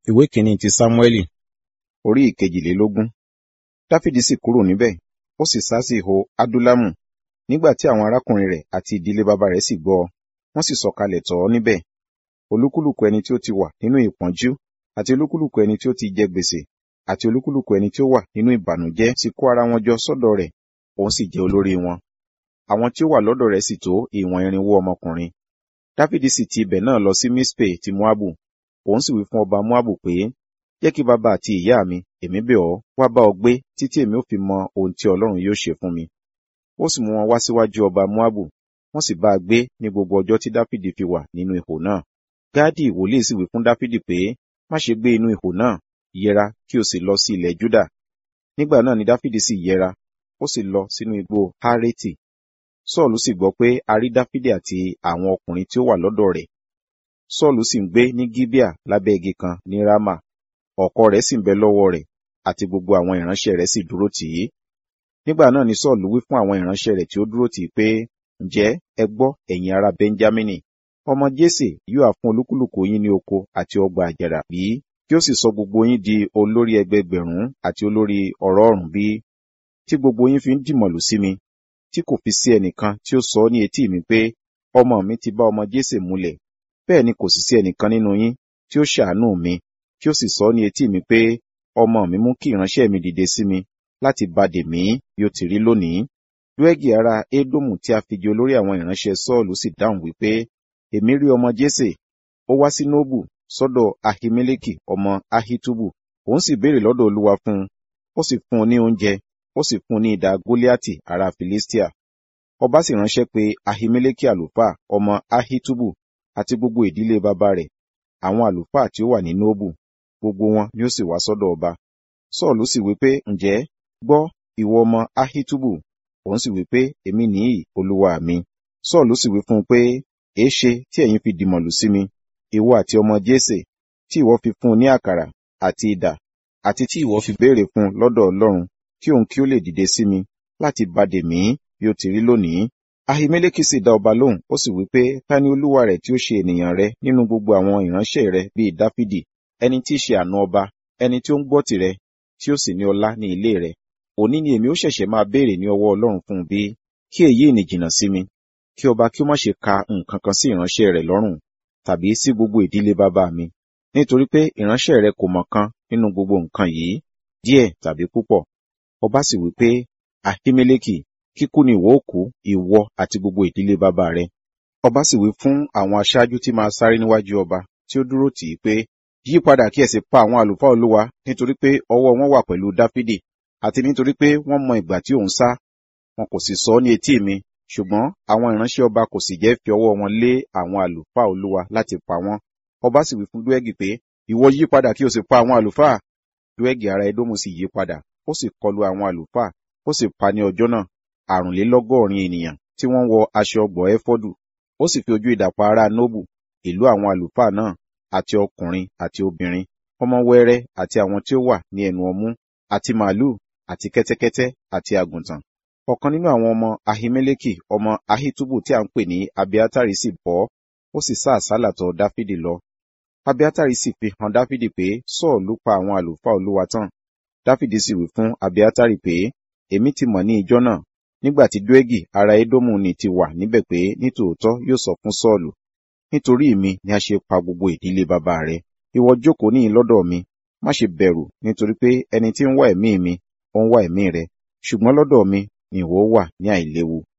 ìwé kìíní ti sámúẹ́lì orí ìkejìlélógún dáfídì sì kúrò níbẹ̀ ó sì sá sí ihò adúlámù nígbà tí àwọn arákùnrin rẹ̀ àti ìdílé bàbá rẹ̀ sì gbọ́ ọ wọ́n sì sọ̀kalẹ̀ tọ̀ ọ́ níbẹ̀ olúkúlùkù ẹni tí ó ti wà nínú ìpọ́njú àti olúkúlùkù ẹni tí ó ti jẹ gbèsè àti olúkúlùkù ẹni tí ó wà nínú ìbànújẹ́ sì kó ara wọn jọ sọ́dọ̀ rẹ̀ òun sì jẹ́ olórí wọn àwọn tí ó wà lọ́dọ̀ rẹ̀ sì tó ìwọ̀n irinwó ọmọkùnrin dáfídì sì ti ibẹ̀ náà lọ sí mispe ti moabu òun sì wí fún ọba moabu pé jẹ́ kí bàbá àti ìyá mi èmi bẹ̀ ọ́ wá bá ọ gbé títí èmi ó fi mọ ohun tí ọlọ́run yóò ṣe fún mi ó sì mú wọn wá síwájú ọba moabu wọ́n sì bá a gbé ní gbogbo ọjọ́ tí dáfídì fi wà nínú ihò náà gáàdì wòlíì sì wí fún dáfídì pé má ṣe gbé inú ihò náà yẹra kí o sì lọ sí ilẹ̀ júdà nígbà náà ni dáfídì sì yẹra ó sì lọ sínú igbó hárẹ́tì sọ́ọ̀lù sì gbọ́ pé a rí dáfídì àti àwọn ọkùnrin tí ó wà lọ́dọ̀ rẹ̀ sọ́ọ̀lù sì ń gbé ní gíbíà lábẹ́ igi kan ní rámà ọ̀kọ̀ rẹ̀ sì ń bẹ lọ́wọ́ rẹ̀ àti gbogbo àwọn ìránṣẹ́ rẹ̀ sì dúró tì í nígbà náà ni sọ́ọ̀lù wí fún àwọn ìránṣẹ́ rẹ̀ tí ó dúró tì í pé ǹjẹ́ ẹ gbọ́ ẹ̀yin ará bẹ́ńjámínì ọmọ jésè yóò fún olúkúlùkù yín ní oko àti ọgbà àjàrà bí kí ó sì sọ gbogbo yín di olórí ẹgbẹgbẹ̀rún àti olórí ọ̀rọ̀ọ̀rún bí tí gbogbo yín fi ń dìmọ̀lù sí mi tí kò fi sí ẹnìkan tí ó sọ ní etí mi pé ọmọ mi ti bá ọmọ jésè múlẹ̀ bẹ́ẹ̀ ni kò sì sí ẹnìkan nínú yín tí ó ṣàánú mi tí ó sì sọ ní etí mi pé ọmọ mi mú kí ìránṣẹ́ mi dìde sí mi láti bá dè mí bí ó ti rí lónìí lúẹ́gì ará édómù tí a fi jẹ olórí àwọn ìránṣẹ́ sọ́ọ̀lù sì dáhùn wípé èmi rí ọmọ jésè ó wá sí nóbù sọ́dọ̀ ahimeleki ọmọ ahitubu òun sì béèrè lọ́dọ̀ olúwa fún un ó sì fún un ní oúnjẹ ó sì fún un ní idà goliati ará filistia ọba sì ránṣẹ́ pé ahimeleki àlùfáà ọmọ ahitubu àti gbogbo ìdílé bàbá rẹ̀ àwọn àlùfáà tí ó wà ní nóbù gbogbo wọn ni ó sì wá sọ́dọ̀ ọba sọ́ọ̀lù sì wí pé ǹjẹ́ gbọ́ ìwọ ọmọ ahitubu òun sì wí pé èmi nìyí olúwa mi sọ́ọ̀lù sì wí fún un pé èéṣe tí ẹ̀yin fi dìmọ̀lù sí mi ìwọ àti ọmọ jésè tí ìwọ fi fún un ní àkàrà àti idà àti tí ìwọ fi béèrè fún un lọ́dọ̀ ọlọ́run kí òun kí ó lè dìde sí mi láti bàdè mí bí ó ti rí lónìí ahimeleki sì dá ọba lóhùn ó sì wí pé ta ni olúwa rẹ̀ tí ó ṣe ènìyàn rẹ nínú gbogbo àwọn ìránṣẹ́ rẹ bíi dáfídì ẹni tí í ṣe àna ọba ẹni tí ó ń gbọ́ tìrẹ tí ó sì ní ọlá ní ilé rẹ òní ni èmi ó ṣẹ̀ṣẹ̀ máa béèrè ní ọwọ́ ọlọ́run fún un bí kí èyí ìní jìnnà sí mi kí ọba kí ó má ṣe ka nǹkan kan sí ìránṣẹ́ rẹ̀ lọ́rùn tàbí sí gbogbo ìdílé bàbá mi nítorí pé ìránṣẹ́ rẹ̀ kò mọ̀ kan nínú gbogbo nǹkan yìí díẹ̀ tàbí púpọ̀ ọba sì wí pé ahimeleki kíkú ni ìwọ ó kú ìwọ àti gbogbo ìdílé bàbá rẹ ọba sì wí fún àwọn aṣáájú tí máa sáré níwájú ọba tí ó dúró tì í pé yí padà kí ẹ sì pa àwọn àlùfáà olúwa nítorí pé ọwọ́ wọn wà pẹ̀lú dáfídì àti nítorí pé wọ́n mọ ìgbà tí òun sá wọn kò sì sọ ní etí mi ṣùgbọ́n àwọn ìránṣẹ́ ọba kò sì jẹ́ fi ọwọ́ wọn lé àwọn àlùfáà olúwa láti pa wọ́n ọba sì wí fún dúẹ́gì pé ìwọ yí padà kí o sì pa àwọn àlùfáà dúẹ́gì ará edómù sì yí padà ó sì kọlu àwọn àlùfáà ó sì pa ní ọjọ́ náà àrùnlélọ́gọ́rin ènìyàn tí wọ́n wọ aṣọ ọgbọ̀ ẹfọ́dù ó sì fi ojú idà pa ará nóbù ìlú àwọn àlùfáà náà àti ọkùnrin àti obìnrin ọmọ wẹ́rẹ́ àti àwọn tí ó wà ní ẹnu ọmú àti màálù àti kẹ́tẹ́kẹ́tẹ́ àti àgùntàn ọ̀kan nínú àwọn ọmọ ahimeleki ọmọ ahitubu tí a ń pè ní abiatari sì bọ́ ó sì sá àsálà tọ̀ dáfídì lọ abiatari sì fi hàn dáfídì pé sọ́ọ̀lù pa àwọn àlùfáà olúwa tán dáfídì sì wí fún abiatari pé èmi ti mọ̀ ní ìjọ náà nígbà tí dúẹ́gì ará édómù ni ti wà níbẹ̀ pé nítòótọ́ yóò sọ fún sọ́ọ̀lù nítorí mi ni a ṣe pa gbogbo ìdílé bàbá rẹ ìwọ jókòó ní lọ́dọ̀ mi má ṣe bẹ̀rù nítorí pé ẹni tí ń wá ẹ̀mí mi ó ń wá ẹ̀mí rẹ ṣùgbọ́n lọ́dọ̀ mi ni ìwọ wà ní àìléwu